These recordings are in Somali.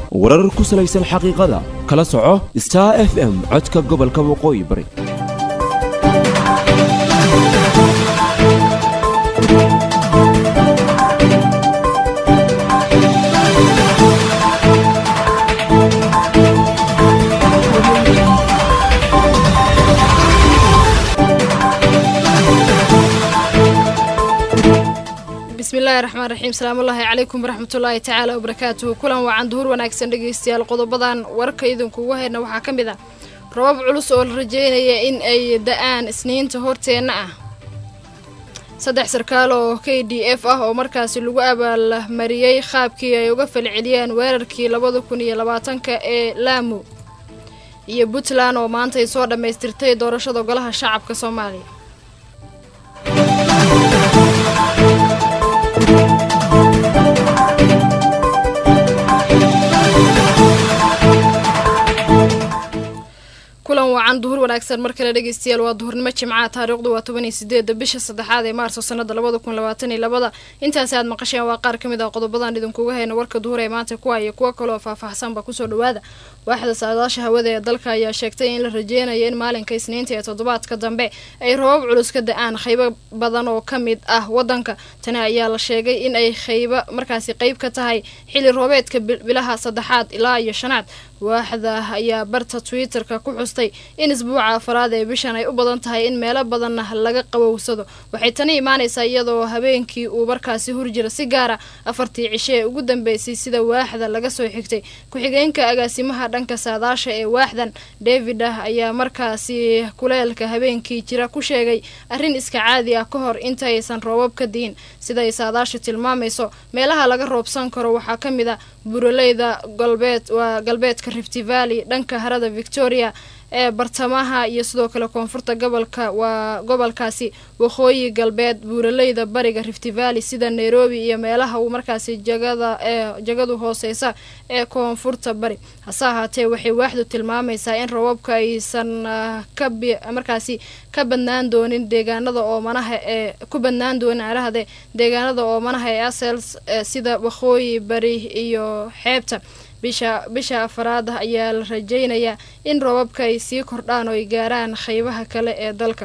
warar ku salaysan xaqiiqada kala soco star f m codka gobolka waqooyi bari bismillahi raxmaan raxiim salaamullaahi calaykum waraxmatullaahi tacaala wabarakaatuhu kulan wacan duhur wanaagsan dhegeystayaal qodobadan warka idinkugu hayna waxaa ka mid ah robab culus oo la rajeynaya in ay da-aan isniinta horteenna ah saddex sarkaal oo k d f ah oo markaasi lagu abaalmariyey qaabkii ay uga falceliyeen weerarkii labada kun iyo labaatanka ee laamu iyo puntland oo maanta ay soo dhammaystirtay doorashada golaha shacabka soomaaliya kulan wacan duhur wanaagsan mar kale dhegeystayaal waa duhurnimo jimcaha taariikhdu waa toban iyo sideeda bisha saddexaad ee maarso sanada labada kun labaatan iyo labada intaasi aad maqasheen waa qaar ka mid ah qodobadan idinkuga hayna warka duhur ee maanta kuwa iyo kuwo kaleoo faahfaahsanba kusoo dhawaada waaxda saadaasha hawada ee dalka ayaa sheegtay in la rajeynayo in maalinka isniinta ee toddobaadka dambe ay robab culus ka da-aan qaybo badan oo ka mid ah wadanka tani ayaa la sheegay in ay qayba markaasi qeyb ka tahay xili roobeedka bilaha saddexaad ilaa iyo shanaad waaxda ayaa barta twitter-ka ku xustay in isbuuca afaraad ee bishan ay u badan tahay in meelo badanna laga qabowsado waxay tani imaanaysaa iyadoo habeenkii uu markaasi hurjira si gaara afartii cisho ee ugu dambeysay sida waaxda laga soo xigtay ku-xigeenka agaasimaha dhanka saadaasha ee waaxdan david ah ayaa markaasi kuleelka habeenkii jira ku sheegay arrin iska caadi ah ka hor intaaysan roobab ka diin sida ay saadaasha tilmaamayso meelaha laga roobsan karo waxaa ka mid a buraleyda galbeed waa galbeedka rifty valley dhanka harada victoria ee bartamaha iyo sidoo kale koonfurta gobolka waa gobolkaasi waqooyi galbeed buuraleyda bariga rifty valley sida nairobi iyo meelaha uu markaasi jagada ee jagadu hooseysa ee koonfurta bari hase ahaatee waxay waaxdu tilmaamaysaa in rababka aysan ka markaasi ka badnaan doonin deegaanada oomanaha ee ku badnaan doonin arahde deegaanada oomanaha ee asels sida waqooyi bari iyo xeebta bisha bisha afaraad ayaa la rajeynayaa in roobabka ay sii kordhaan oo ay gaaraan qeybaha kale ee dalka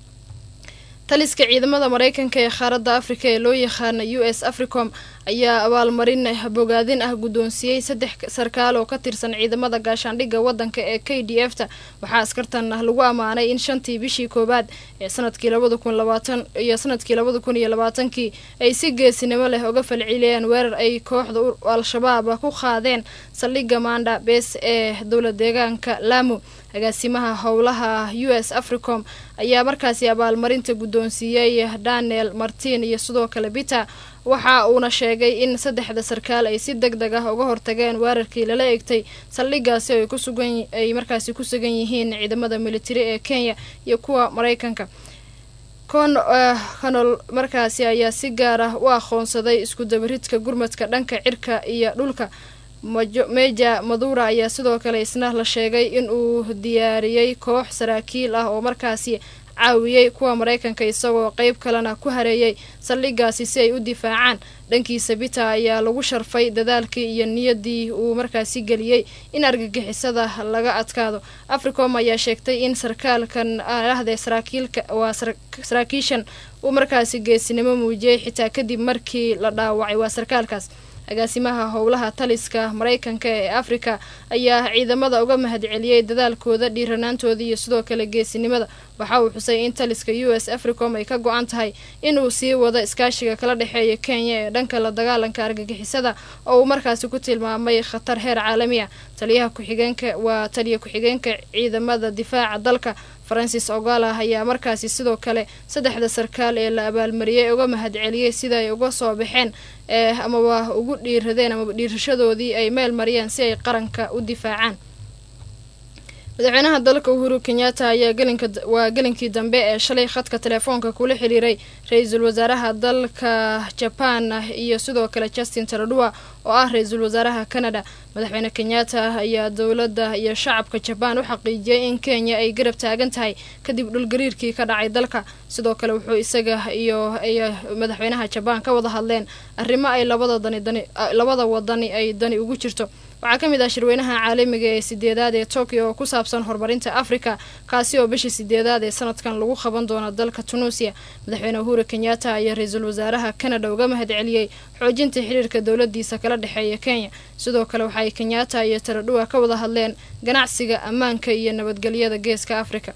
taliska ciidamada mareykanka ee qaaradda afrika ee loo yaqaana u s africom ayaa abaalmarin bogaadin ah guddoonsiiyey saddex sarkaal oo ka tirsan ciidamada gaashaandhigga waddanka ee k d f ta waxaa askartan lagu ammaanay in shantii bishii koowaad ee sanadkii labada kun labaatan iyo sanadkii labada kun iyo labaatankii ay si geesinimo leh uga falceliyeen weerar ay kooxda al-shabaab ku qaadeen saldhigga manda bees ee dowla deegaanka lamu agaasimaha howlaha u s africom ayaa markaasi abaalmarinta guddoonsiiyey daniel martin iyo sidoo kale biter waxa uuna sheegay in saddexda sarkaal ay si deg deg ah uga hortageen weerarkii lala egtay saldhigaasi ay kusugan ay markaasi ku sugan yihiin ciidamada militari ee kenya iyo kuwa mareykanka con conol markaasi ayaa si gaar ah u aqoonsaday isku dabaridka gurmadka dhanka cirka iyo dhulka meja madura ayaa sidoo kale isna la sheegay in uu diyaariyey koox saraakiil ah oo markaasi caawiyey kuwa mareykanka isagoo qeyb kalena ku hareeyay saldhigaasi si ay u difaacaan dhankiisa bita ayaa lagu sharfay dadaalkii iyo niyadii uu markaasi geliyey in argagixisada laga adkaado africom ayaa sheegtay in sarkaalkan ahde saraakiilka waa saraakiishan uu markaasi geesinimo muujiyey xitaa kadib markii la dhaawacay waa sarkaalkaas agaasimaha howlaha taliska mareykanka ee afrika ayaa ciidamada uga mahadceliyey dadaalkooda dhiiranaantooda iyo sidoo kale geesinimada waxa uu xusay in taliska u s africom ay ka go-an tahay inuu sii wado iskaashiga kala dhexeeya kenya ee dhanka la dagaalanka argagixisada oo uu markaasi ku tilmaamay khatar heer caalami ah taliyaha ku-xigeenka waa taliya ku-xigeenka ciidamada difaaca dalka francis ogala ayaa markaasi sidoo kale saddexda sarkaal ee la abaalmariyey uga mahadceliyey sida ay uga soo baxeen ee amaba ugu dhiiradeen amaba dhiirashadoodii ay meel mariyeen si ay qaranka u difaacaan madaxweynaha dalka uhuru kenyatta ayaa gelinka waa gelinkii dambe ee shalay khadka telefoonka kula xiriiray ra-iisul wasaaraha dalka jaban iyo sidoo kale justin taradua oo ah ra-iisul wasaaraha canada madaxweyne kenyatta ayaa dowladda iyo shacabka jabaan u xaqiijiyey in kenya ay garab taagan tahay kadib dhulgariirkii ka dhacay dalka sidoo kale wuxuu isaga iyo madaxweynaha jabaan ka wada hadleen arrimo ay labada dani dani labada wadani ay dani ugu jirto waxaa ka mid ah shirweynaha caalamiga ee sideedaad ee tokyo oo ku saabsan horumarinta afrika kaasi oo bishii sideedaad ee sanadkan lagu qaban doono dalka tunuusiya madaxweyne uhuru kenyatta ayaa ra-iisul wasaaraha canada uga mahad celiyey xoojinta xiriirka dowladiisa kala dhexeeya kenya sidoo kale waxaay kenyatta iyo taradhuwa ka wada hadleen ganacsiga ammaanka iyo nabadgelyada geeska afrika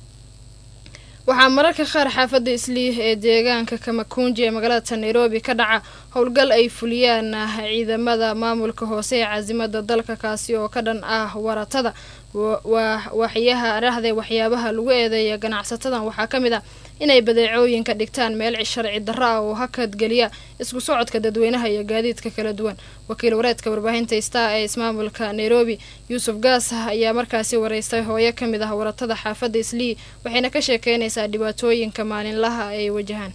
waxaa mararka qaar xaafadda isliih ee deegaanka kamakunji ee magaalada nairobi ka dhaca howlgal ay fuliyaan ciidamada maamulka hoose ee caasimada dalka kaasi oo ka dhan ah waratada waxyaha dhahde waxyaabaha lagu eedeeya ganacsatadan waxaa ka mid ah inay badeecooyinka dhigtaan meel sharci darro ah oo hakadgeliya isku socodka dadweynaha iyo gaadiidka kala duwan wakiil wareedka warbaahinta star ee ismaamulka nairobi yuusuf gaas ayaa markaasi wareystay hooyo ka mid ah waratada xaafadda islii waxayna ka sheekeynaysaa dhibaatooyinka maalinlaha ay wajahaan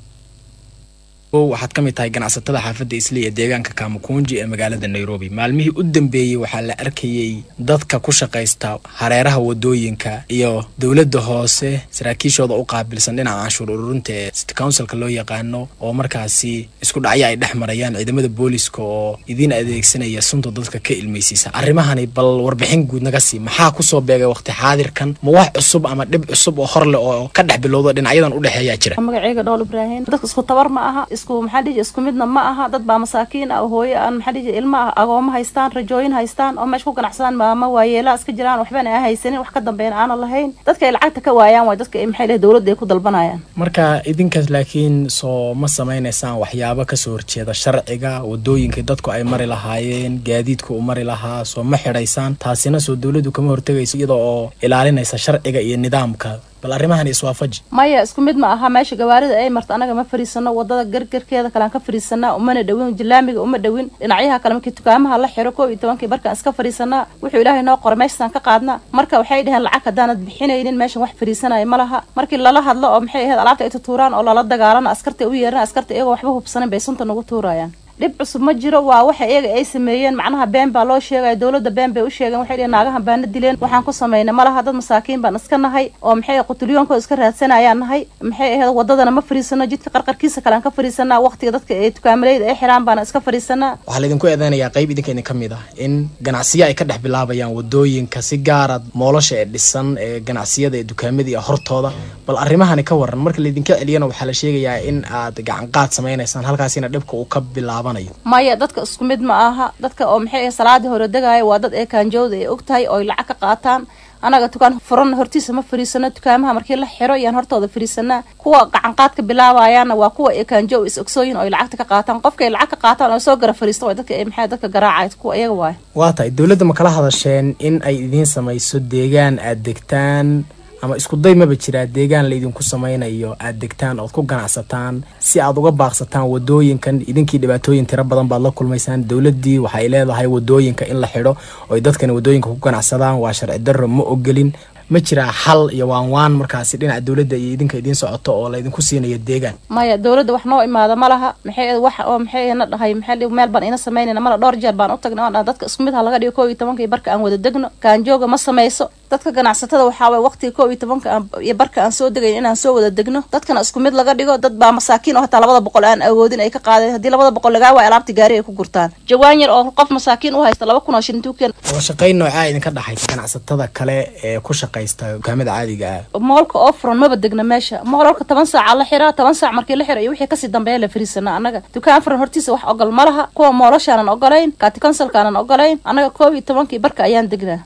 waxaad ka mid tahay ganacsatada xaafadda islii ee deegaanka kamakunji ee magaalada nairobi maalmihii u dambeeyey waxaa la arkayey dadka ku shaqaysta hareeraha wadooyinka iyo dowladda hoose saraakiishooda u qaabilsan dhinaca canshuur ururinta ee city councilka loo yaqaano oo markaasi isku dhacyo ay dhex marayaan ciidamada booliska oo idiin adeegsanaya sunta dadka ka ilmaysiisa arrimahani bal warbixin guud naga sii maxaa kusoo beegay waqti xaadirkan ma wax cusub ama dhib cusub oo hor leh oo ka dhex bilowdo dhinacyadan u dhexeeyaa jira magaceyga dhool ibraahim dadka isku tabar ma aha isku maxaa dhihi isku midna ma aha dad baa masaakiin ah hooyo aan maxaa dhihi ilma ah agooma haystaan rajooyin haystaan oo meesha ku ganacsadaan maama waayeelaa iska jiraan waxbana aan haysanin wax ka dambeyn aanan lahayn dadka ay lacagta ka waayaan waay dadka maxay lehay dowladda ay ku dalbanayaan marka idinkaas laakiin soo ma samaynaysaan waxyaabo kasoo horjeeda sharciga wadooyinkai dadku ay mari lahaayeen gaadiidka u mari lahaa soo ma xidhaysaan taasina soo dowladdu kama hortegayso iyadoo oo ilaalinaysa sharciga iyo nidaamka bal arrimahan iswaafaji maya isku mid ma aha meesha gawaarida ay marto anaga ma fariisano wadada gargarkeeda kalean ka fariisanaa umana dhawin jilaamiga uma dhawin dhinacyaha kale markii dukaamaha la xiro koo iyo tobankii barkaan iska fariisanaa wuxuu ilaahay noo qoray meeshasaan ka qaadna marka waxay dhaheen lacag haddaanad bixinaynin meeshan wax fariisanaya ma laha markii lala hadlo oo maxay ahayd alaabta ay tutuuraan oo lala dagaalano askarta u yeeran askarta iyagoo waxba hubsanin bay sunta nagu tuurayaan dhib cusub ma jiro waa waxa iyaga ay sameeyeen macnaha been baa loo sheegaya dowladda been bay u sheegeen waxay dhihen naagahan baana dileen waxaan ku samaynay ma laha dad masaakiin baan iska nahay oo maxay qutulyoonkooda iska raadsanayaan nahay maxay ahayd wadadana ma fariisano jidka qarqarkiisa kale aan ka fariisanaa waqtiga dadka ee dukaamaleyda ay xiraan baana iska fariisanaa waxaa laydinku eedeynayaa qayb idinka idin ka mid ah in ganacsiyo ay ka dhex bilaabayaan wadooyinka si gaara moolosha ee dhisan ee ganacsiyada ee dukaamada iyo hortooda bal arrimahani ka waran marka laydinka celiyana waxaa la sheegayaa in aad gacanqaad samaynaysaan halkaasina dhibka uu ka bilaabanayo maya dadka isku mid ma aha dadka oo maxay ah salaadii hore degaya waa dad ee kaanjowda ay og tahay oo ay lacag ka qaataan anaga dukaan furan hortiisa ma fariisano dukaamaha markii la xiro iyaan hortooda fariisanaa kuwa gacanqaadka bilaabayaana waa kuwa ekanjo is ogsooyin oo ay lacagta ka qaataan qofka ay lacag ka qaataan oo soo gara fariista waa dadka maxay dadka garaacay kuwa iyaga waay waa tahay dowladda ma kala hadasheen in ay idiin samayso deegaan aad degtaan ama isku day maba jiraa deegaan laydinku samaynayo aad degtaan ood ku ganacsataan si aad uga baaqsataan wadooyinkan idinkii dhibaatooyin tiro badan baad la kulmaysaan dowladdii waxay leedahay wadooyinka in la xidho oy dadkani wadooyinka ku ganacsadaan waa sharci darro ma ogolin ma jiraa xal iyo waan waan markaasi dhinaca dowladda iyo idinka idiin socoto oo laydinku siinayo deegaan maya dowladda wax noo imaada ma laha maxay wax oo maxay na dhahay maxay meel baan ina samaynayna mala dhowr jeer baan u tagnay oo dadka isku mid ha laga dhigo koo iyo tobankii barka aan wada degno kaanjooga ma samayso dadka ganacsatada waxaa waay waqtiga koo iyo tobanka iyo barka aan soo degayn inaan soo wada degno dadkana isku mid laga dhigo dad baa masaakiin oo hataa labada boqol aan awoodin ay ka qaadeen haddii labada boqol lagaa waay alaabti gaari ay ku gurtaan jawaan yar oo qof masaakiin u haysta laba kun oo shilin tuuken wada shaqayn noocaa idinka dhaxaysa ganacsatada kale ee ku shaqaysta dukaamada caadiga ah moolka oo furan maba degna meesha moolka toban saaca la xiraa toban saac markii la xiro iyo wixii kasii dambeeya la fariisana annaga dukaan furan hortiisa wax ogol ma laha kuwa moolashaanan ogolayn kaati consulkaanan ogolayn annaga koob iyo tobankii barka ayaan degnaa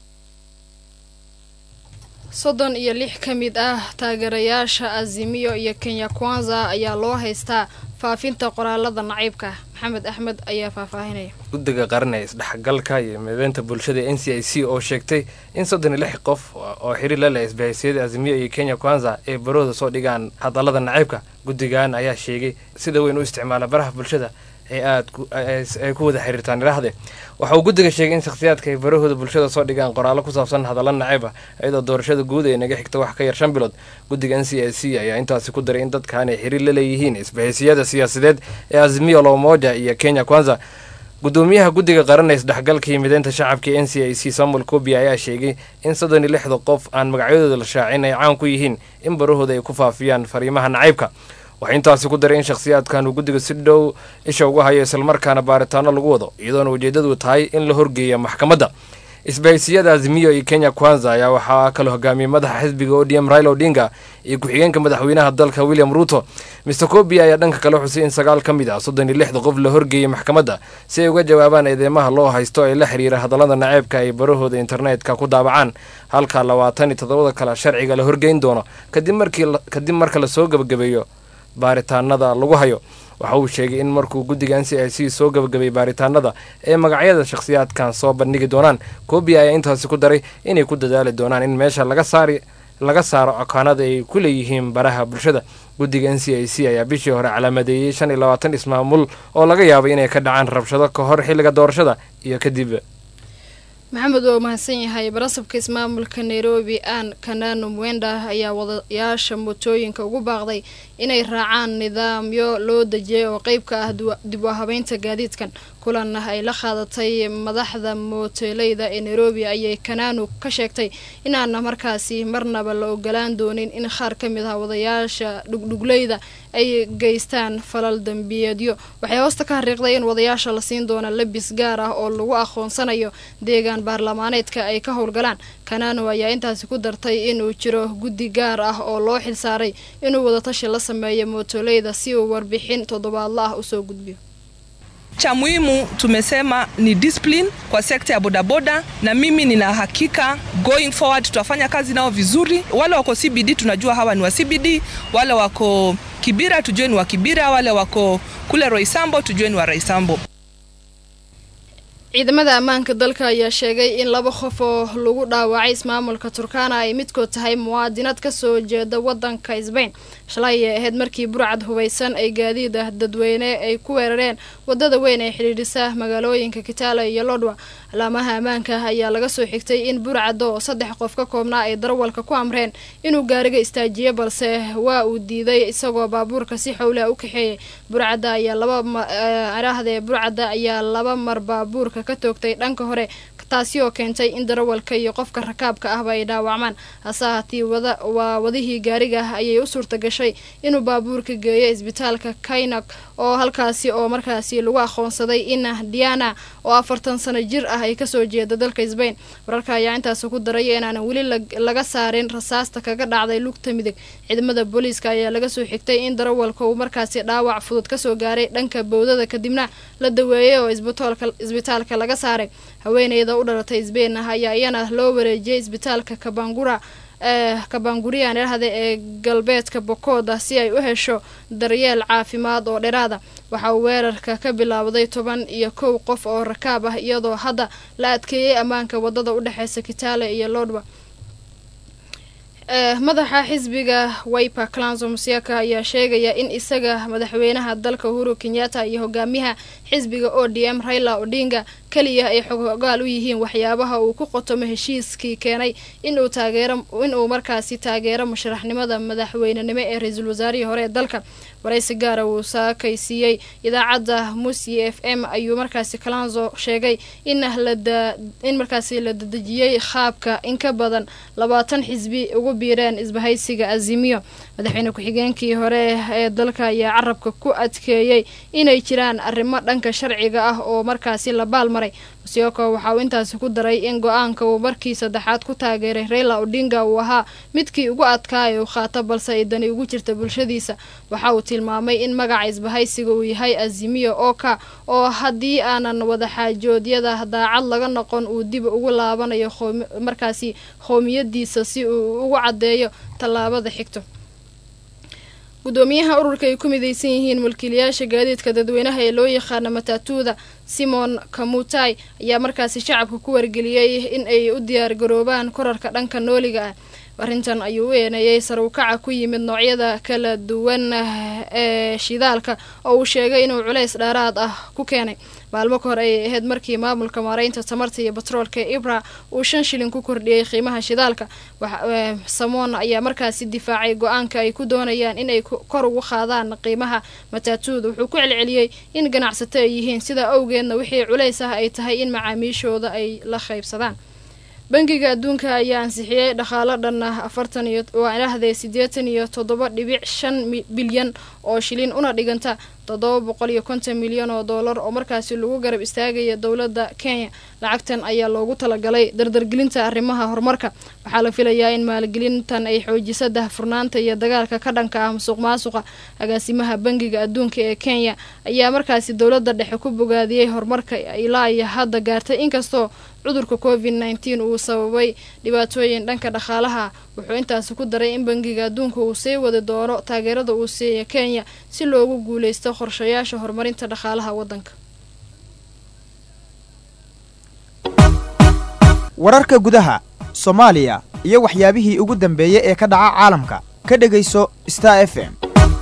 soddon iyo lix ka mid ah taageerayaasha azimiyo iyo kenya kwanza ayaa loo haystaa faafinta qoraalada naciibka maxamed axmed ayaa faahfaahinaya guddiga qaran ee isdhexgalka iyo mideynta bulshada n c i c oo sheegtay in soddon iyo lix qof oo xiriir la leh isbahaysiyada azimiyo iyo kenya kwanza ay barooda soo dhigaan hadallada naciibka guddigan ayaa sheegay sida weyn u isticmaala baraha bulshada ee aad ay ku wada xiriirtaan iraahde waxa uu guddiga sheegay in shakhsiyaadka ay barahooda bulshada soo dhigaan qoraallo ku saabsan hadalla nacayb ah iyadoo doorashada guud ee naga xigta wax ka yar shan bilood guddiga n c i c ayaa intaasi ku daray in dadkan ay xiriir la leeyihiin isbahaysiyada siyaasadeed ee azimiyo lomoja iyo kenya kwanza gudoomiyaha guddiga qaran ee isdhexgalka iyo mideynta shacabka n c i c samuel kobi ayaa sheegay in soddon iyo lixda qof aan magacyadooda la shaacin ay caan ku yihiin in barahooda ay ku faafiyaan fariimaha nacaybka waxaa intaasi ku daray in shakhsiyaadkan uu guddiga si dhow isha uga hayo islamarkaana baaritaano lagu wado iyadoona ujeeddadu tahay in la horgeeya maxkamadda isbahaysiyada azimiyo iyo kenya kwanza ayaa waxaa kaloo hogaamiyey madaxa xisbiga odm raila odinga iyo ku-xigeenka madaxweynaha dalka william ruto mr kobi ayaa dhanka kale xusay in sagaal ka mid ah soddon iyo lixda qof la horgeeyey maxkamadda si ay uga jawaabaan eedeymaha loo haysto ee la xiriira hadallada naceebka ay barahooda internetka ku daabacaan halka labaatan iyo toddobada kale sharciga la horgeyn doono kadib markii kadib marka lasoo gebagabeeyo baaritaanada lagu hayo waxa uu sheegay in markuu guddiga n c i c soo gabagabay baaritaanada ee magacyada shakhsiyaadkan soo bandhigi doonaan kobi ayaa intaasi ku daray inay ku dadaali doonaan in meesha laga saari laga saaro akaanada ay ku leeyihiin baraha bulshada guddiga n c i c ayaa bishii hore calaamadeeyey shan iyo labaatan ismaamul oo laga yaabay inay ka dhacaan rabshado ka hor xilliga doorashada iyo kadib maxamed waa mahadsan yahay barasabka ismaamulka nairobi aan kanano mwenda ayaa wadayaasha mootooyinka ugu baaqday inay raacaan nidaamyo loo dejiyay oo qeyb ka ah dib u habeynta gaadiidkan kulan ay la qaadatay madaxda mooteeleyda ee nairobi ayay kanano ka sheegtay inaana markaasi marnaba la ogolaan doonin in qaar ka mid ah wadayaasha dhugdhugleyda ay geystaan falal dambiyeedyo waxay hoosta ka xariiqday in wadayaasha la siin doona labis gaar ah oo lagu aqoonsanayo deegaan baarlamaaneedka ay ka howlgalaan kanano ayaa intaasi ku dartay inuu jiro guddi gaar ah oo loo xilsaaray inuu wadatashi la sameeyo mootoleyda si uu warbixin toddobaadla ah usoo gudbiyo cha muhimu tumesema ni discipline kwa sekta ya bodaboda, na mimi nina hakika going forward tutafanya kazi nao vizuri. Wale wako CBD tunajua hawa ni wa CBD, wale wako Kibira tujue ni wa Kibira, wale wako kule Roysambo tujue ni wa Roysambo. ciidamada ammaanka dalka ayaa sheegay in laba qof oo lagu dhaawacay ismaamulka turkana ay midkood tahay muwaadinad kasoo jeeda wadanka sbain shalay ay ahayd markii burcad hubaysan ay gaadiid ah dadweyne ay ku weerareen wadada weyn ee xidhiidhisa magaalooyinka kitale iyo lodwa alaamaha ammaanka ayaa laga soo xigtay in burcada oo saddex qof ka koobnaa ay darawalka ku amreen inuu gaariga istaajiyo balse waa uu diiday isagoo baabuurka si xowlaha u kaxeeyay burcada ayaa laba arahdee burcada ayaa laba mar baabuurka ka toogtay dhanka hore taasi oo keentay in darawalka iyo qofka rakaabka ahba ay dhaawacmaan hase hatii wada waa wadihii gaariga ah ayay u suurta gashay inuu baabuurka geeyo isbitaalka kainak oo halkaasi oo markaasi lagu aqoonsaday in diana oo afartan sano jir ah ay kasoo jeeda dalka sbain wararka ayaa intaasi ku daraya inaanan weli laga saarin rasaasta kaga dhacday lugta midig ciidamada booliiska ayaa laga soo xigtay in darawalka uu markaasi dhaawac fudud kasoo gaaray dhanka bowdada kadibna la daweeyay oo isbitaalka laga saaray haweeneyda u dhalatay sbain ah ayaa iyana loo wareejiyay isbitaalka kabangura kabanguriyan idhahda ee galbeedka bokooda si ay u hesho daryeel caafimaad oo dheeraada waxa uu weerarka ka bilaabday toban iyo kow qof oo rakaab ah iyadoo hadda la adkeeyey ammaanka wadada u dhexeysa kitale iyo lodwa madaxa xisbiga wiper clanso musiaka ayaa sheegaya in isaga madaxweynaha dalka uhuru kenyatta iyo hogaamiyaha xisbiga o d m raila odinga keliya ay xogogaal u yihiin waxyaabaha uu ku qotomo heshiiskii keenay inuu taageero inuu markaasi taageero musharaxnimada madaxweynenimo ee ra-iisul wasaarihii hore ee dalka waraysi gaara uu saakaysiiyey idaacadda musi f m ayuu markaasi kalanzo sheegay in in markaasi la dadejiyey qaabka in ka badan labaatan xisbi ugu biireen isbahaysiga azimiyo madaxweyne ku-xigeenkii hore ee dalka ayaa carabka ku adkeeyey inay jiraan arrimo dhanka sharciga ah oo markaasi la baalmaray musioko waxa uu intaasi ku daray in go-aanka uu markii saddexaad ku taageeray raila odinga uu ahaa midkii ugu adkaa ee uu qaato balse ay dani ugu jirta bulshadiisa waxa uu tilmaamay in magaca isbahaysiga uu yahay azimiyo oka oo haddii aanan wadaxaajoodyada daacad laga noqon uu dib ugu laabanayo markaasi qoomiyadiisa si uu ugu caddeeyo tallaabada xigto gudoomiyaha ururka ay ku midaysan yihiin mulkiilayaasha gaadiidka dadweynaha ee loo yaqaano matatuuda simon kamutai ayaa markaasi shacabka ku wargeliyey in ay u diyaargaroobaan korarka dhanka nooliga ah arrintan ayuu u eeneeyey sarwkaca ku yimid noocyada kala duwan ee shidaalka oo uu sheegay inuu culays dheeraad ah ku keenay maalmo ka hor ayay ahayd markii maamulka maareynta tamarta iyo batroolka ee ibra uu shan shilin ku kordhiyey qiimaha shidaalka samon ayaa markaasi difaacay go-aanka ay ku doonayaan inay kor ugu qaadaan qiimaha mataatuuda wuxuu ku celceliyey in ganacsato ay yihiin sidaa awgeedna wixii culays ah ay tahay in macaamiishooda ay la qaybsadaan bangiga adduunka ayaa ansixiyey dhaqaalo dhan ah afartan iyo waa idhaahdee siddeetan iyo toddoba dhibic shan bilyan oo shilin una dhiganta toddoba boqol iyo konton milyan oo doolar oo markaasi lagu garab istaagaya dowladda kenya lacagtan ayaa loogu talagalay dardargelinta arrimaha horumarka waxaa la filayaa in maalgelintan ay xoojiso dahfurnaanta iyo dagaalka ka dhanka ah musuq maasuqa agaasimaha bangiga adduunka ee kenya ayaa markaasi dowladda dhexe ku bogaadiyey horumarka ilaa iyo hadda gaartay inkastoo cudurka covid nneteen uu sababay dhibaatooyin dhanka dhaqaalaha wuxuu intaasi ku daray in bangiga adduunka uu sii wadi doono taageerada uu siiya kenya si loogu guuleysto qorshayaasha horumarinta dhaqaalaha waddanka wararka gudaha soomaaliya iyo waxyaabihii ugu dambeeyey ee ka dhaca caalamka ka dhegayso star f m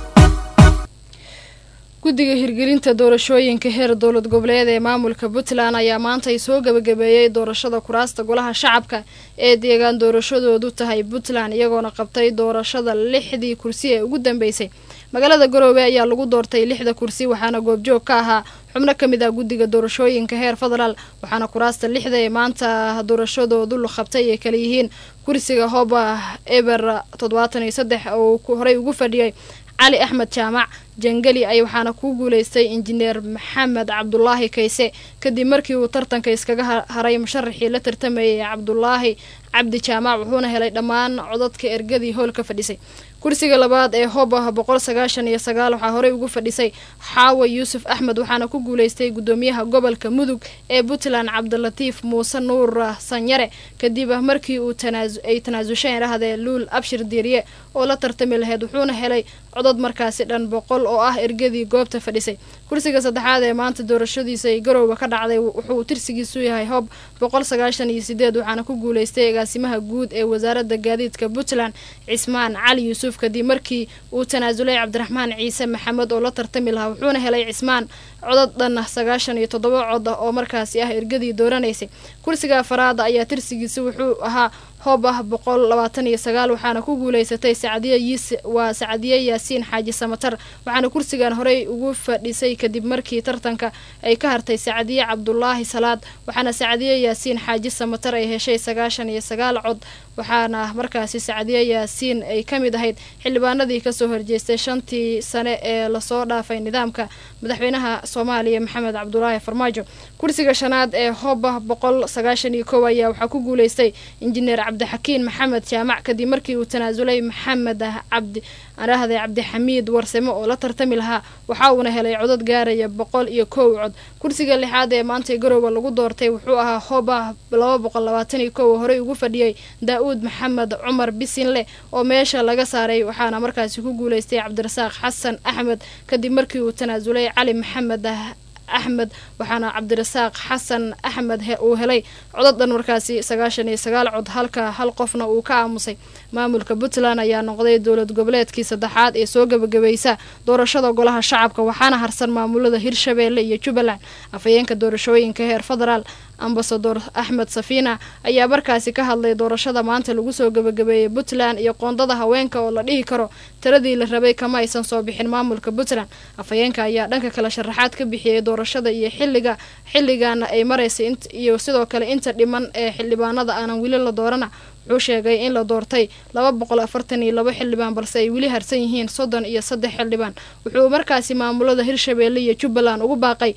guddiga hirgelinta doorashooyinka heer dowlad goboleed ee maamulka puntland ayaa maantay soo gebagabeeyey doorashada kuraasta golaha shacabka ee deegaan doorashadoodu tahay puntland iyagoona qabtay doorashada lixdii kursi ee ugu dambeysay magaalada garoowe ayaa lagu doortay lixda kursi waxaana goobjoog ka ahaa xubno ka mid ah guddiga doorashooyinka heer federaal waxaana kuraasta lixda ee maanta doorashadoodu la qabtay ay kala yihiin kursiga hoba eber toddobaatan iyo saddex oo horey ugu fadhiyay cali axmed jaamac jangeli ay waxaana ku guuleystay injineer maxamed cabdulaahi kayse kadib markii uu tartanka iskaga haray musharaxii la tartamayay cabdulaahi cabdi jaamac wuxuuna helay dhammaan codadka ergadii hoolka fadhisay kursiga labaad ee hoba boqol sagaashan iyo sagaal waxaa horey ugu fadhisay xaawa yuusuf axmed waxaana ku guuleystay gudoomiyaha gobolka mudug ee puntland cabdilatiif muuse nuur sanyare kadib markii uu ay tanaasulsheen dhahdee luul abshir diiriye oo la tartami lahayd wuxuuna helay codod markaasi dhan boqol oo ah ergadii goobta fadhisay kursiga saddexaad ee maanta doorashadiisa ay garowga ka dhacday wuxuu tirsigiisu yahay hob boqol sagaashan iyo sideed waxaana ku guuleystay agaasimaha guud ee wasaaradda gaadiidka puntland cismaan cali yuusuf kadib markii uu tanaasulay cabdiraxmaan ciise maxamed oo la tartami lahaa wuxuuna helay cismaan codod dhan sagaashan iyo toddoba cod oo markaasi ah ergadii dooranaysay kursiga afaraada ayaa tirsigiisa wuxuu ahaa hoob ah boqol labaatan iyo sagaal waxaana ku guuleysatay sacdiye yiis waa sacdiye yaasiin xaaji samatar waxaana kursigan horey ugu fadhisay kadib markii tartanka ay ka hartay sacdiye cabdulaahi salaad waxaana sacdiye yaasiin xaaji samatar ay heshay sagaashan iyo sagaal cod waxaana markaasi sacdiye yaasiin ay ka mid ahayd xildhibaanadii kasoo horjeestay shantii sane ee lasoo dhaafay nidaamka madaxweynaha soomaaliya maxamed cabdulaahi farmaajo kursiga shanaad ee hooba boqol sagaashan iyo kow ayaa waxaa ku guuleystay injineer cabdixakiin maxamed jaamac kadib markii uu tanaasulay maxamed cabdi arahde cabdixamiid warsame oo la tartami lahaa waxa uuna helay codod gaaraya boqol iyo kow cod kursiga lixaad ee maanta garoowe lagu doortay wuxuu ahaa hooba laba boqol labaatan iyo kow oo horey ugu fadhiyay daa-uud maxamed cumar bisinle oo meesha laga saaray waxaana markaasi ku guuleystay cabdirasaaq xasan axmed kadib markii uu tanaasulay cali maxamed axmed waxaana cabdirasaaq xasan axmed uu helay codod dhan markaasi sagaashan iyo sagaal cod halka hal qofna uu ka aamusay maamulka puntland ayaa noqday dowlad goboleedkii saddexaad ee soo gebagabaysa doorashada golaha shacabka waxaana harsan maamulada hirshabeelle iyo jubbaland afhayeenka doorashooyinka heer federaal ambasador axmed safiina ayaa markaasi ka hadlay doorashada maanta lagu soo gebagabeeyey puntland iyo qoondada haweenka oo la dhihi karo tiradii la rabay kama aysan soo bixin maamulka puntland afhayeenka ayaa dhanka kale sharaxaad ka bixiyey doorashada iyo xiliga xilligaana ay maraysay iyo sidoo kale inta dhiman ee xildhibaanada aanan weli la doorana wuxuu sheegay in la doortay laba boqol afartan iyo laba xildhibaan balse ay weli harsan yihiin soddon iyo saddex xildhibaan wuxuu markaasi maamulada hirshabeelle iyo jubbaland ugu baaqay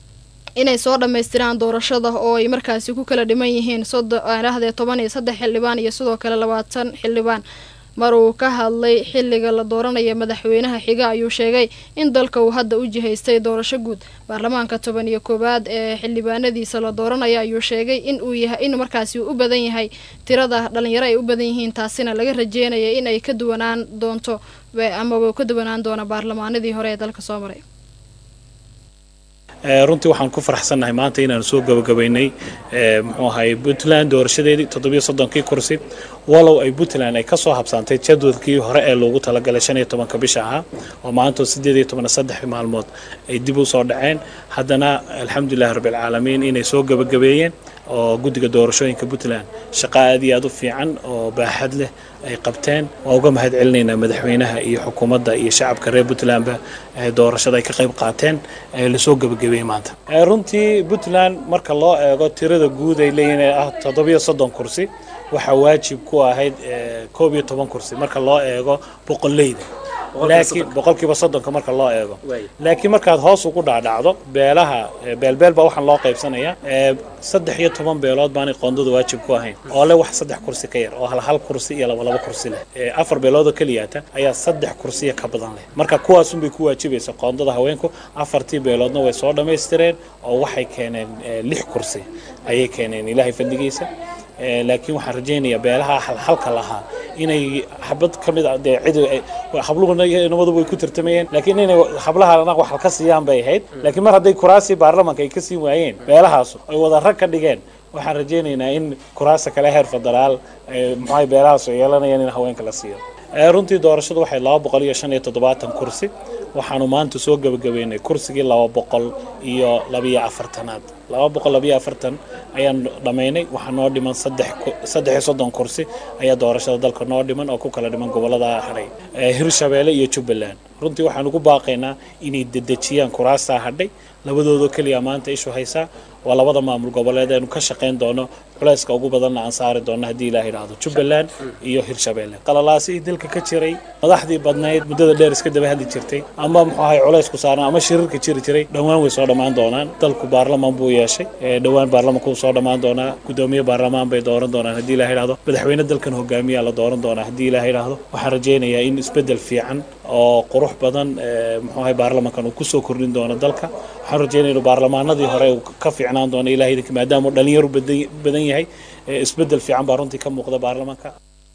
inay soo dhammaystiraan doorashada oo ay markaasi ku kala dhiman yihiin soddonaahdee toban iyo saddex xildhibaan iyo sidoo kale labaatan xildhibaan mar uu ka hadlay xilliga la dooranaya madaxweynaha xiga ayuu sheegay in dalka uu hadda u jihaystay doorasho guud baarlamaanka toban iyo koowaad ee xildhibaanadiisa la dooranaya ayuu sheegay in uu yahay in markaasi uu u badan yahay tirada dhalinyaro ay u badan yihiin taasina laga rajeynaya in ay ka duwanaan doonto amaba ka duwanaan doona baarlamaanadii hore ee dalka soo maray runtii waxaan ku faraxsannahay maanta inaanu soo gabagabaynay muxuu ahay puntland doorashadeedii toddobiyo soddonkii kursi walow ay puntland ay kasoo habsaantay jadwadkii hore ee loogu talagalay shan iyo tobanka bisha ahaa oo maantoo sideed iyo toban saddex maalmood ay dib u soo dhaceen haddana alxamdulilahi rabbilcaalamiin inay soo gebagabeeyeen oo guddiga doorashooyinka puntland shaqo aad iyo aad u fiican oo baaxad leh ay qabteen waa uga mahad celinaynaa madaxweynaha iyo xukuumadda iyo shacabka reer puntlandba doorashada ay ka qayb qaateen ee lasoo gebagabeeyey maanta runtii puntland marka loo eego tirada guud ay leeyihin ee ah toddobiyo soddon kursi waxaa waajib ku ahayd koob iyo toban kursi marka loo eego boqoleyda laakiin boqolkiiba soddonka marka loo eego laakiin markaad hoos ugu dhaadhacdo beelaha beelbeel baa waxaan loo qaybsanaya saddex iyo toban beelood baanay qoondada waajib ku ahayn oo leh wax saddex kursi ka yar oo hal hal kursi iyo laba laba kursi leh afar beelood oo keliyaata ayaa saddex kursiya ka badan leh marka kuwaasunbay ku waajibaysa qoondada haweenku afartii beeloodna way soo dhammaystireen oo waxay keeneen lix kursi ayay keeneen ilaahay fadligiisa laakiin waxaan rajaynayaa beelaha halhalka lahaa inay xabad ka mid a dee cid habluhuna iyo inabaduba way ku tartamayeen laakiin inay hablahana wax ka siiyaan bay ahayd laakiin mar hadday kuraasii baarlamanka ay ka siin waayeen beelahaasu ay wada rag ka dhigeen waxaan rajaynaynaa in kuraasta kale heer federaal maxay beelahaasu yeelanayaan in haweenka la siiyo runtii doorashadu waxay laba boqol iyo shan iyo toddobaatan kursi waxaanu maanta soo gebagabeynay kursigii laba boqol iyo labiyo afartanaad laba boqol labiyo afartan ayaan dhammaynay waxaa noo dhiman saddex saddex iyo soddon kursi ayaa doorashada dalka noo dhiman oo ku kala dhiman gobollada hadhay hirshabeelle iyo jubbaland runtii waxaan ugu baaqaynaa inay dedejiyaan kuraastaa hadhay labadoodoo keliya maanta ishu haysaa waa labada maamul goboleed eenu ka shaqayn doono culayska ugu badanna aan saari doono haddii ilaah idhaahdo jubbaland iyo hirshabeelle qalalaasi dalka ka jiray madaxdii badnayd muddada dheer iska daba hadli jirtay ama muxuu ahay culaysku saaran ama shirarka jiri jiray dhowaan way soo dhammaan doonaan dalku baarlamaan buu yeeshay dhowaan baarlamanku soo dhammaan doonaa gudoomiye baarlamaan bay dooran doonaan haddii ilaah idhaahdo madaxweyne dalkan hogaamiyaa la dooran doonaa haddii ilaah idhaahdo waxaan rajaynayaa in isbeddel fiican oo qurux badan muxuu ahay baarlamankan uu kusoo kordhin doono dalka waxaan rajaynaya inuu baarlamaanadii hore uu ka fiicnaan doono ilahay idinka maadaama uu dhallinyaru badan yahay isbeddel fiican baa runtii ka muuqda baarlamanka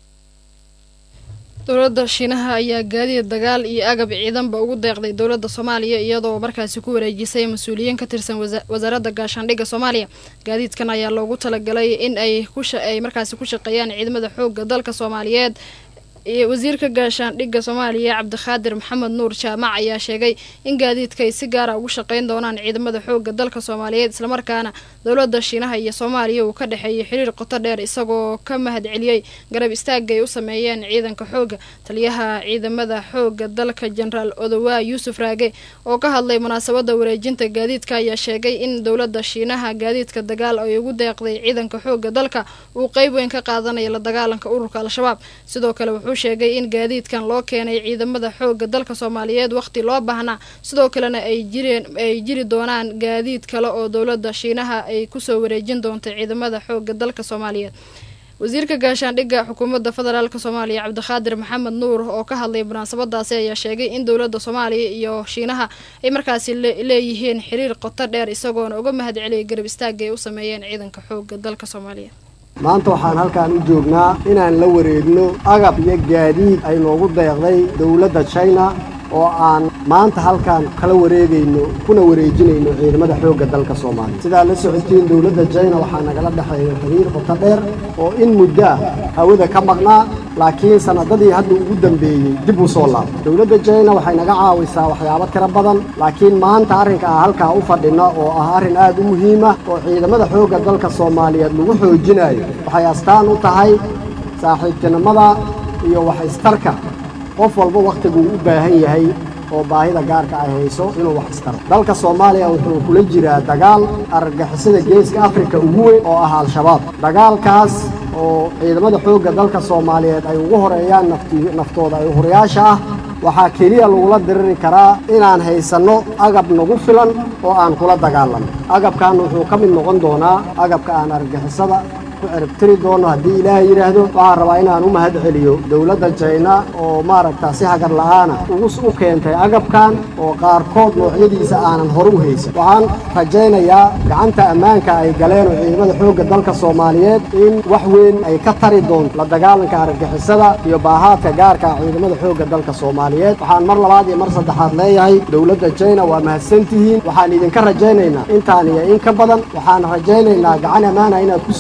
dowladda shiinaha ayaa gaadiid dagaal iyo agab ciidanba ugu deeqday dowladda soomaaliya iyadoo markaasi ku wareejisay mas-uuliyiin ka tirsan wasaaradda gaashaandhigga soomaaliya gaadiidkan ayaa loogu talagalay in ay ay markaasi ku shaqeeyaan ciidamada xoogga dalka soomaaliyeed wasiirka gaashaandhigga soomaaliya cabdikhaadir maxamed nuur jaamac ayaa sheegay in gaadiidka ay si gaara ugu shaqeyn doonaan ciidamada xoogga dalka soomaaliyeed islamarkaana dowladda shiinaha iyo soomaaliya uu ka dhexeeyay xiriir qoto dheer isagoo ka mahad celiyey garab istaagga ay u sameeyeen ciidanka xoogga taliyaha ciidamada xoogga dalka jenaraal odowaa yuusuf raage oo ka hadlay munaasabadda wareejinta gaadiidka ayaa sheegay in dowladda shiinaha gaadiidka dagaal ay ugu deeqday ciidanka xoogga dalka uu qeyb weyn ka qaadanayo la dagaalanka ururka al-shabaab sidoo kale wuxuu sheegay in gaadiidkan loo keenay ciidamada xoogga dalka soomaaliyeed wakhti loo baahnaa sidoo kalena ay jireen ay jiri doonaan gaadiid kale oo dowladda shiinaha ay kusoo wareejin doonta ciidamada xoogga dalka soomaaliyeed wasiirka gaashaandhigga xukuumadda federaalk soomaaliya cabdikhaadir maxamed nuur oo ka hadlay munaasabadaasi ayaa sheegay in dowladda soomaaliya iyo shiinaha ay markaasi leeyihiin xiriir qoto dheer isagoona uga mahad celiyay garab istaagga ay u sameeyeen ciidanka xoogga dalka soomaaliya maanta waxaan halkaan u joognaa inaan la wareegno agab iyo gaadiid ay noogu deeqday dowladda china oo aan maanta halkaan kala wareegayno kuna wareejinayno ciidamada xoogga dalka soomaaliya sidaa la socotiin dowladda china waxaa nagala dhexeeya xiriir qoto dheer oo in muddo ah hawada ka maqnaa laakiin sanadadii hadda ugu dambeeyey dib u soo laabtay dowladda china waxay naga caawisaa waxyaabo tiro badan laakiin maanta arrinka ah halkaa u fadhina oo ah arrin aad u muhiima oo ciidamada xoogga dalka soomaaliyeed lagu xoojinayo waxay astaan u tahay saaxiibtinimada iyo wax istarka qof walba wakhtiguu u baahan yahay oo baahida gaarka ay hayso inuu wax istaro dalka soomaaliya wuxuu kula jiraa dagaal argagixisada geeska afrika ugu weyn oo ah al-shabaab dagaalkaas oo ciidamada xoogga dalka soomaaliyeed ay ugu horeeyaan naftooda ay hurayaasha ah waxaa keliya lagula diriri karaa inaan haysanno agab nagu filan oo aan kula dagaalanno agabkan wuxuu ka mid noqon doonaa agabka aan argagixisada ku ciribtiri doono haddii ilaahay yidhaahdo waxaan rabaa inaan u mahad celiyo dowladda jayna oo maaragta si hagar la'aana ugu u keentay agabkan oo qaarkood noocyadiisa aanan hore u haysan waxaan rajaynayaa gacanta ammaanka ay galeen oo ciidamada xoogga dalka soomaaliyeed in wax weyn ay ka tari doonto la dagaalanka argagixisada iyo baahaadka gaarka ah ciidamada xoogga dalka soomaaliyeed waxaan mar labaad iyo mar saddexaad leeyahay dowladda jayna waa mahadsantihiin waxaan idinka rajaynaynaa intaan iyo in ka badan waxaan rajaynaynaa gacan ammaana inaad ku soo wareejiso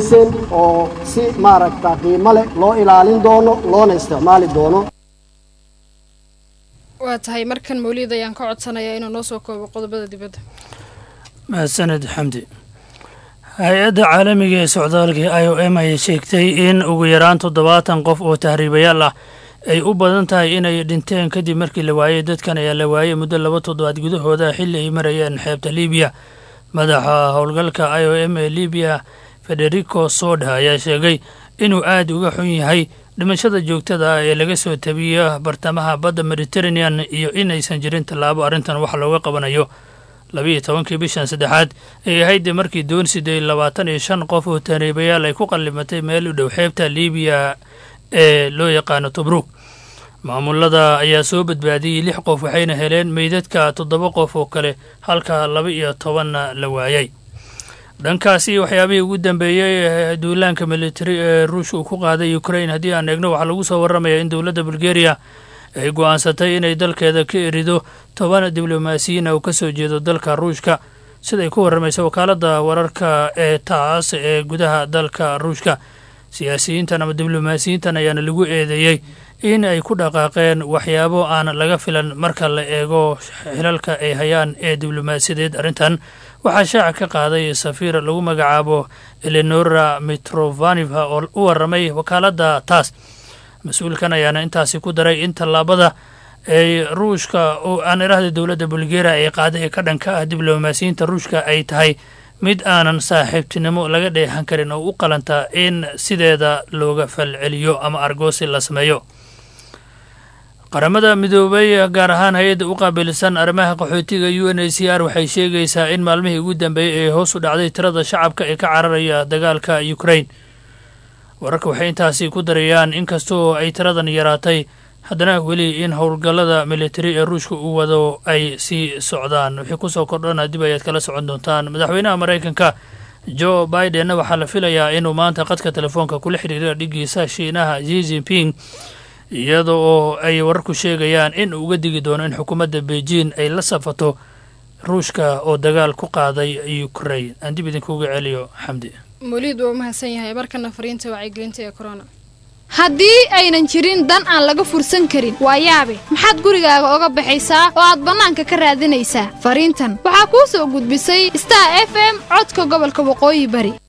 dhoweyseen oo si maaragta qiimo leh loo ilaalin doono loona isticmaali doono waa tahay markan mawlid ayaan ka codsanayaa inuu noo soo koobo qodobada dibadda mahadsaned xamdi hay-adda caalamiga ee socdaalka i o m ayay sheegtay in ugu yaraan toddobaatan qof oo tahriibayaal ah ay u badan tahay inay dhinteen kadib markii la waayey dadkan ayaa la waayey muddo laba toddobaad gudahooda xilli ay marayeen xeebta libiya madaxa howlgalka i o m ee libiya federico soda ayaa sheegay inuu aad uga xun yahay dhimashada joogtada ah ee laga soo tabiyo bartamaha badda mediterranean iyo inaysan jirin tallaabo arrintan wax looga qabanayo labiiyo tobankii bishan saddexaad ay ahayd markii doon sideed labaatan iyo shan qof oo tahriibayaal ay ku qallimatay meel u dhow xeebta libiya ee loo yaqaano tobruug maamulada ayaa soo badbaadiyey lix qof waxayna heleen meydadka toddoba qof oo kale halka laba iyo tobanna la waayay dhankaasi waxyaabihii ugu dambeeyey ee duulaanka militari ee ruushka uu ku qaaday ukrain haddii aan eegno waxaa lagu soo warramaya in dowladda bulgeriya ay go'aansatay inay dalkeeda ka erido toban diblomaasiyiin ah oo ka soo jeedo dalka ruushka siday ku warramaysa wakaaladda wararka ee taas ee gudaha dalka ruushka siyaasiyiintan ama diblomaasiyiintan ayaana lagu eedeeyey in ay ku dhaqaaqeen waxyaabo aan laga filan marka la eego xilalka ay hayaan ee diblomaasiyadeed arrintan waxaa shaaca ka qaaday safiir lagu magacaabo eleonora mitrovaneva oo u warramay wakaaladda taas mas-uulkan ayaana intaasi ku daray in tallaabada ay ruushka oo aan idhahda dowladda bulgeriya ay qaaday ee ka dhanka ah diblomaasiyiinta ruushka ay tahay mid aanan saaxiibtinimo laga dheehan karin oo u qalanta in sideeda looga falceliyo ama argoosi la sameeyo qaramada midoobay gaar ahaan hay-adda u qaabilsan arrimaha qaxootiga u n a c r waxay sheegaysaa in maalmihii ugu dambeeyey ee hoos u dhacday tirada shacabka ee ka cararaya dagaalka ukrain wararka waxay intaasi ku darayaan inkastoo ay tiradan yaraatay haddana weli in howlgallada militari ee ruushka uu wado ay sii socdaan wixii kusoo kordhana dib ayaad kala socon doontaan madaxweynaha maraykanka jo bidenna waxaa la filayaa inuu maanta qadka telefoonka kula xidhiira dhigiisa shiinaha zi jinping iyada oo ay wararku sheegayaan in uu uga digi doono in xukuumadda beijing ay la safato ruushka oo dagaal ku qaaday ukrain aan dib idinkuuga celiyo xamdi mawliid waa u mahadsan yahay markana fariinta wacyigelinta ee corona haddii aynan jirin dan aan laga fursan karin waa yaabe maxaad gurigaaga oga baxaysaa oo aad bannaanka ka raadinaysaa fariintan waxaa kuu soo gudbisay star f m codka gobolka waqooyi bari